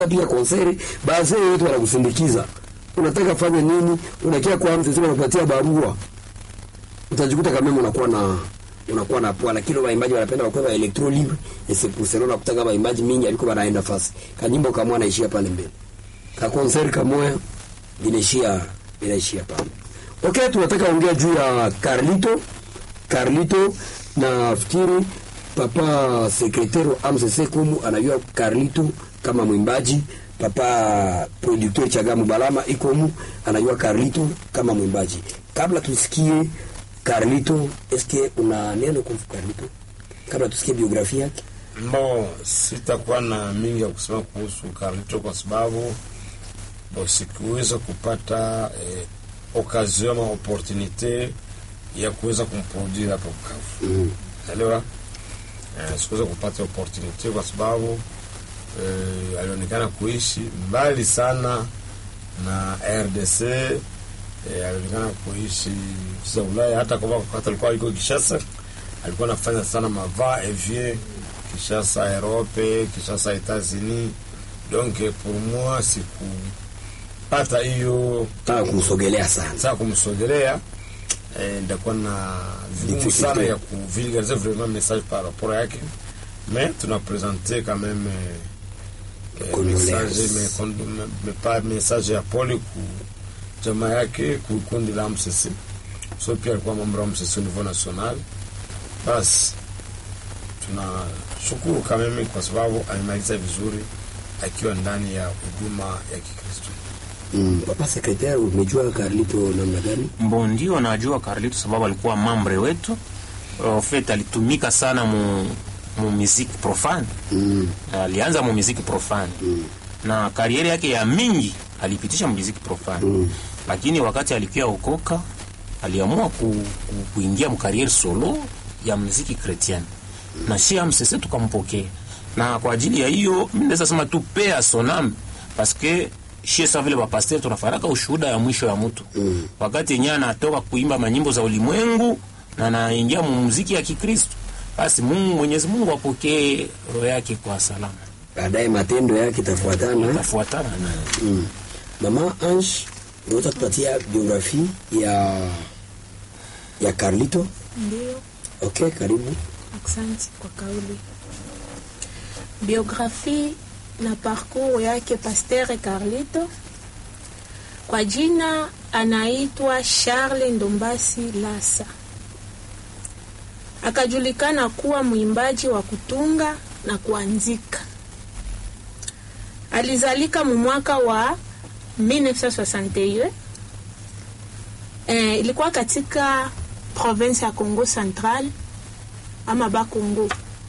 pia konseri, basi wetu wanakusindikiza. Unataka fanya nini? Unakia kwa mtu sema unapatia barua. Utajikuta kama unakuwa na unakuwa na poa, lakini waimbaji wanapenda wakwenda electro libre et c'est pour cela unakuta kama waimbaji mingi aliko wanaenda fasi. Kanyimbo kama anaishia pale mbele. Ka konseri kama inaishia inaishia pale. Okay, tunataka ongea juu ya Carlito. Carlito na fikiri papa sekretari wa AMCC Kumu anajua Carlito kama mwimbaji, papa producteur Chagamu Balama ikomu anajua Carlito kama mwimbaji. Kabla tusikie Carlito, eske una neno kuhusu Carlito kabla tusikie biografia yake? Mbo, sitakuwa na mingi ya kusema kuhusu Carlito kwa sababu bo sikuweza kupata eh, occasion ama opportunite ya kuweza kumproduire hapa Bukavu. Mm. Elewa? Eh, sikuweza kupata opportunite kwa sababu eh, alionekana kuishi mbali sana na RDC eh, alionekana kuishi nchi za Ulaya, hata kama wakati alikuwa yuko Kishasa alikuwa anafanya sana mava evie Kishasa Europe, Kishasa Etats-Unis. Donc pour moi sikupata hiyo Taka kumsogelea sana. saa kumsogelea eh, ndakuwa na vigumu Difficulté. sana ya kuvulgariser vraiment message par rapport yake mais tunapresente quand même eh, eh, Condoléances. message mais condo- mais- mais pas message ya pole ku jamaa yake ku kundi la MCC so pia alikuwa mambo ya MCC au niveau national basi tunashukuru kameme kwa sababu amemaliza vizuri akiwa ndani ya huduma ya Kikristo. Mm. Papa sekretari, umejua Carlito namna gani? Mbo ndio najua Carlito sababu alikuwa mambre wetu. En fait alitumika sana mu, mu muziki profane. Mm. Alianza mu muziki profane. Mm. Na kariere yake ya mingi alipitisha mu muziki profane. Mm. Lakini wakati alikuwa okoka aliamua ku, ku, kuingia mu kariere solo ya muziki chrétien. Na si amsese tukampokea. Na kwa ajili ya hiyo mimi naweza sema tu pea sonam parce que shie sa vile bapasteur tunafaraka ushuhuda ya mwisho ya mtu Mm. wakati yenyewe anatoka kuimba manyimbo za ulimwengu na anaingia mu muziki ya Kikristo, basi Mungu Mwenyezi Mungu apokee roho yake kwa salama, Baadaye matendo yake itafuatana. tafuatana naye. Mm. Mama Ange, unaweza tupatia biografi ya ya Carlito? Ndio, Okay, karibu. asante kwa kauli. Biografi na parcours yake Pasteur Carlito, kwa jina anaitwa Charles Ndombasi Lasa. Akajulikana kuwa mwimbaji wa kutunga na kuanzika. Alizalika mu mwaka wa 1961 eh, ilikuwa katika province ya Congo Central ama Bakongo.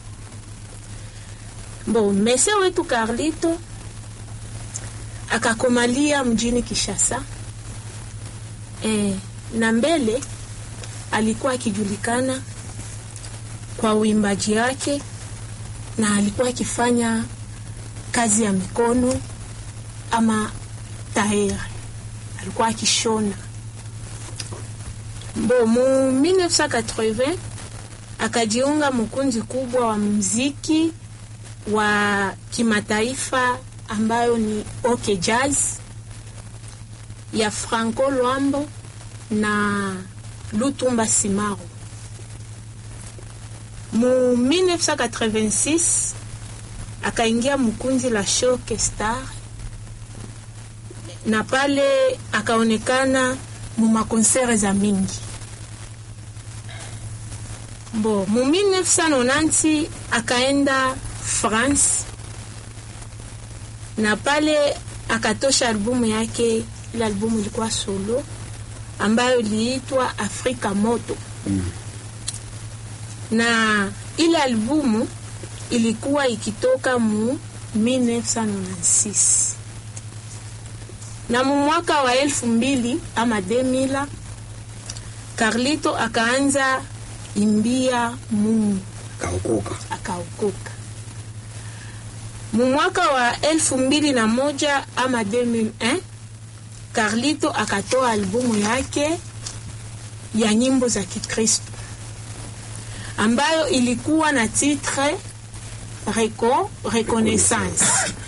Bon, mese wetu Carlito akakomalia mjini Kishasa eh, na mbele alikuwa akijulikana kwa uimbaji wake na alikuwa akifanya kazi ya mikono ama taere, alikuwa akishona. Bo mu 1980 akajiunga mkundi kubwa wa muziki wa kimataifa ambayo ni OK Jazz ya Franco Luambo na Lutumba Simaro. Mu 1986 akaingia mkundi la Shock Star na pale akaonekana mu makonsere za mingi Bo, mu 1990 akaenda France na pale akatosha albumu yake. Ile albumu ilikuwa solo ambayo iliitwa Afrika Moto Mm. na ile albumu ilikuwa ikitoka mu 1996 na mu mwaka wa elfu mbili ama 2000 Carlito akaanza imbia Mungu Kaokoka. akaokoka. Mu mwaka wa elfu mbili na moja ama 2001 Carlito akatoa albumu yake ya nyimbo za Kikristo ambayo ilikuwa na titre Reco, Reconnaissance